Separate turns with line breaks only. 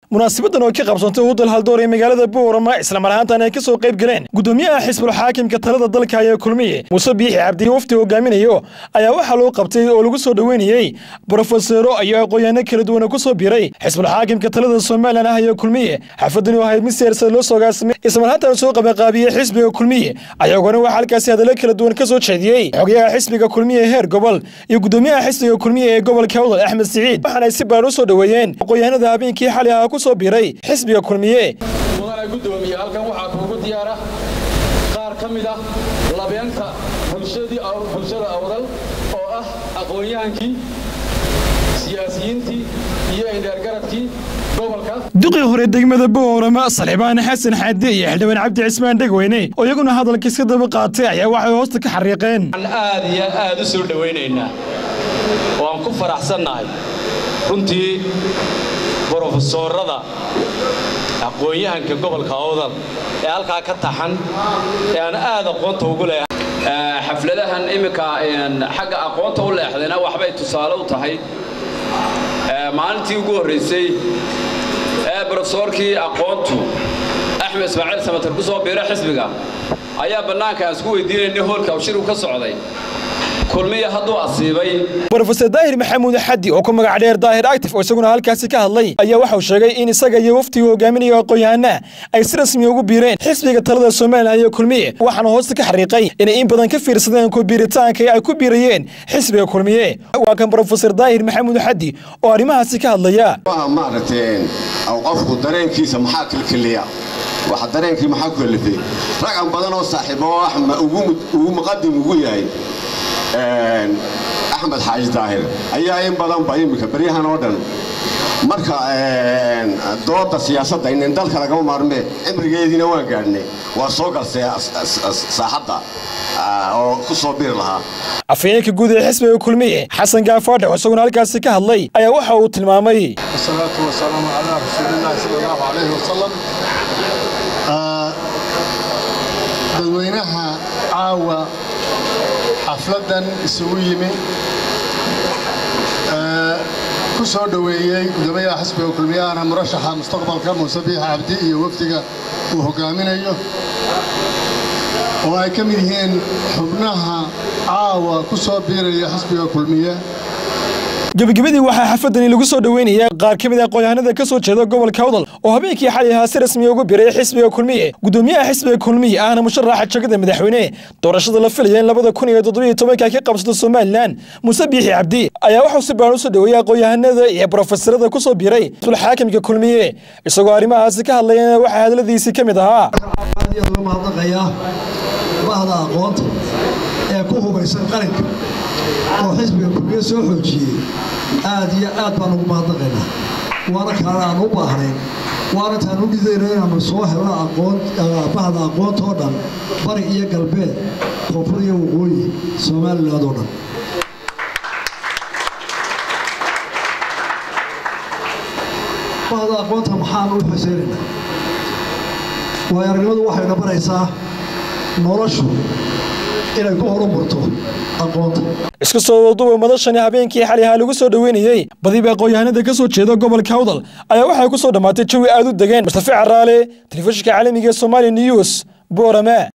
munaasabadan oo ka qabsantay udal haldoor ee magaalada boorama islamar ahaantan ay ka soo qayb galeen gudoomiyaha xisbul xaakimka talada dalka ee kulmiye muuse biixi cabdi wafti hogaaminayo ayaa waxaa loo qabtay oo lagu soo dhoweynayey brofesero iyo aqoonyaano kala duwana ku soo biiray xisbul xaakimka talada somalilan ah ee kulmiye xafadani oo ahayd mid siyaarsada loo soo gaasimay islamar ahaantan soo qabanqaabiyey xisbiga kulmiye ayagoona waxaa halkaasi hadallo kala duwan ka soo jeediyey xogayaha xisbiga kulmiye heer gobol iyo gudoomiyaha xisbiga kulmiye ee gobolka awdal axmed siciid waxaana ay si baaran u soo dhoweeyeen aqoonyahanada habeenkii xali ahaa ku soo biiray xisbiga kulmiye
mudana gudoomiye halkan waxaa kuugu diyaara qaar ka mid ah labeenta bulshada awdal oo ah aqoon-yahankii siyaasiyiintii iyo indheergaradkii gobolka
duqii hore degmada boorama salxibaan xasan xaade iyo xildhibaan cabdi cismaan dhegweyne oo iyaguna hadalka iska daba qaatay ayaa waxay hoosta ka xariiqeen
aad iyo aad u soo dhowaynaynaa waan ku faraxsannahay runtii brofesoorada aqoon-yahanka gobolka awdal ee halkaa ka taxan ee aan aad aqoonta ugu leehay xafladahan imminka xagga aqoonta u leexdayna waxbay tusaale u tahay maalintii ugu horraysay ee brofesoorkii aqoontu axmed ismaaciil samatar ku soo biira xisbiga ayaa bannaanka aan isku weydiinaynay hoolka abshiru ka socday kulmiya hadduu asiibay
brofeser daahir maxamuud xaddi oo ku magac dheer daahir actif oo isaguna halkaasi ka hadlay ayaa waxau sheegay in isaga iyo waftiga hogaaminaya aqoon-yahana ay si rasmi ugu biireen xisbiga talada somalilan iyo kulmiye waxaana hoosta ka xariiqay inay in badan ka fiirsadeen ku biiritaanka ay ku biirayeen xisbiga kulmiye waa kan brofeser daahir maxamuud xaddi oo arrimahaasi ka hadlaya
maaragteen qofku dareenkiisa maxaa kilkiliya waxa dareenkii maxaa ku kalifay ragan badan oo saaxiibo oo ah ugu muqadim ugu yahay axmed xaaji daahir ayaa in badanba iminka beryahan oo dhan marka dooda siyaasadda inin dalka lagama maarmee cimrigeediina waan gaadhnay waa soo galsay saaxadda oo ku soo biir lahaa
afhayeenka guud ee xisbiga kulmiye xasan gaafaadhe oo isaguna halkaasi ka hadlay ayaa waxa uu tilmaamay
wasalaatu wasalaamu calaa rasuulillahi sala allahu calayhi wasalam dadweynaha caawa xafladdan isugu yimi ku soo dhoweeyey gudoomiyaha xisbiga kulmiyahana murashaxa mustaqbalka muuse biix cabdi iyo wafdiga uu hogaaminayo oo ay ka mid yihiin xubnaha caawa ku soo biiraya xisbiga kulmiye
gebagabadii waxaa xafadani lagu soo dhoweynaya qaar ka mid a aqoonyahanada ka soo jeeda gobolka awdal oo habeenkii xali ahaa si rasmiya ugu biray xisbiga kulmiye gudoomiyaha xisbiga kulmiye ahna musharaxa jagada madaxweyne doorashada la filaya in labada kun iyo toddobiyo tobanka ka qabsato somalilan muuse biixi cabdi ayaa waxuu si baan u soo dhoweeyey aqoonyahanada iyo brofeserada ku soo biiray xisbul xaakimka kulmiye isagoo arrimahaasi ka hadlayana waxaa hadladiisii ka mid ahaa
mahadnaqayaa bahda aqoonta ee ku hubaysan qaranka oo xisbiga kulmiye soo xoojiyey aad iyo aad baan ugu mahadnaqaynaa waana kaana aan u baahnayn waana taan u dhidayno inaannu soo helno aqoon bahda aqoonta oo dhan bari iyo galbeed koonfur iyo waqooyi somaliland oo dhan bahda aqoonta maxaan u xuseynaynaa waayo aragnimadu waxayna baraysaa noloshu inay ku horumarto aqoonta
isku soo waduba madashani habeenkii xali ahaa lagu soo dhoweynayey badiba aqoonyahanada ka soo jeeda gobolka awdal ayaa waxay ku soo dhammaatay jawi aad u degeen mustafi caraale telefishinka caalamiga ee somaali news boorama